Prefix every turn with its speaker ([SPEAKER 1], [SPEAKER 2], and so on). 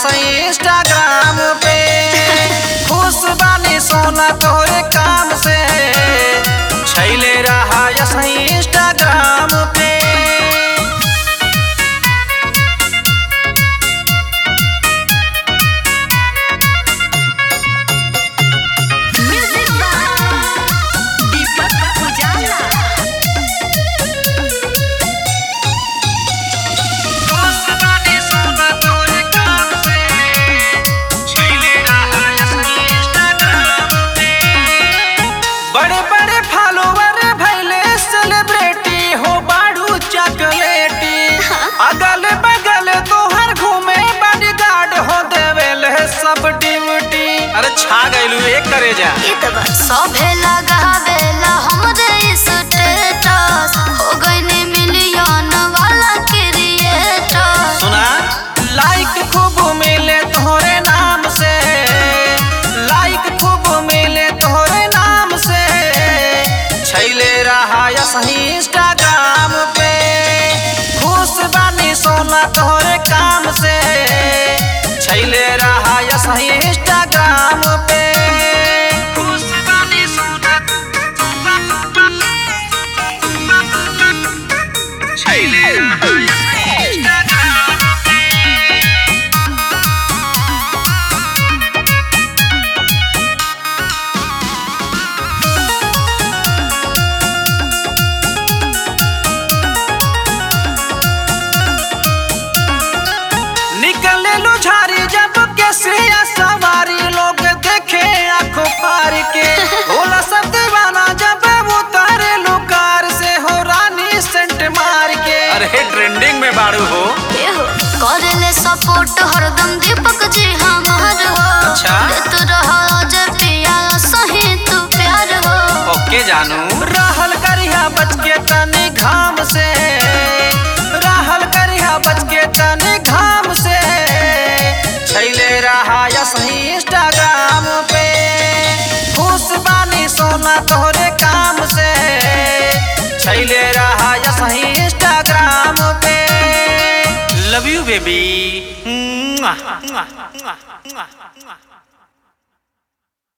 [SPEAKER 1] सही इंस्टाग्राम पे खुश बानी सोना तोरे काम से छैले रहा सही इंस्टाग्राम पे
[SPEAKER 2] म्यूजिक बाय दीपक उजाला
[SPEAKER 1] खुश बानी सोना तोरे काम से छैले रहा सही इंस्टाग्राम पे बड़े बड़े फॉलोवर भैले सेलिब्रिटी हो बाड़ू चॉकलेटी अगल बगल तोहर घूमे बॉडीगार्ड हो देवेल है सब ड्यूटी अरे छा गइलू एक करे जा
[SPEAKER 2] इतबा सभे लगावेला हमरे स्टेटस हो गइने मिलियन वाला क्रिएटर
[SPEAKER 1] सुना लाइक खूब मिले तोहरे नाम से लाइक खूब मिले तोहरे नाम से छैले रहा या सही इंस्टाग्राम पे खुश बानी सोना तोहरे काम से छैले रहा या सही इंस्टाग्राम पे खुश बानी सोना छैले रहा या सही इंस्टाग्राम निकले लो झारी जब कैसे या सवारी लोग देखे आंखों पार के होला सब दीवाना जब वो तारे लो कार से हो रानी सेंट मार के अरे ट्रेंडिंग में बाड़ू हो
[SPEAKER 2] एहो करेले सपोर्ट हरदम दीपक जी हमार हो
[SPEAKER 1] अच्छा।
[SPEAKER 2] देत रहो जे पिया सही तू प्यार हो
[SPEAKER 1] ओके जानू रहल करिया बच के तनी घाम से रहल करिया बच के तनी घाम से छैले रहा या सही इंस्टाग्राम पे खुश बानी सोना तोहरे काम से छैले रहा या सही इंस्टाग्राम पे लव यू बेबी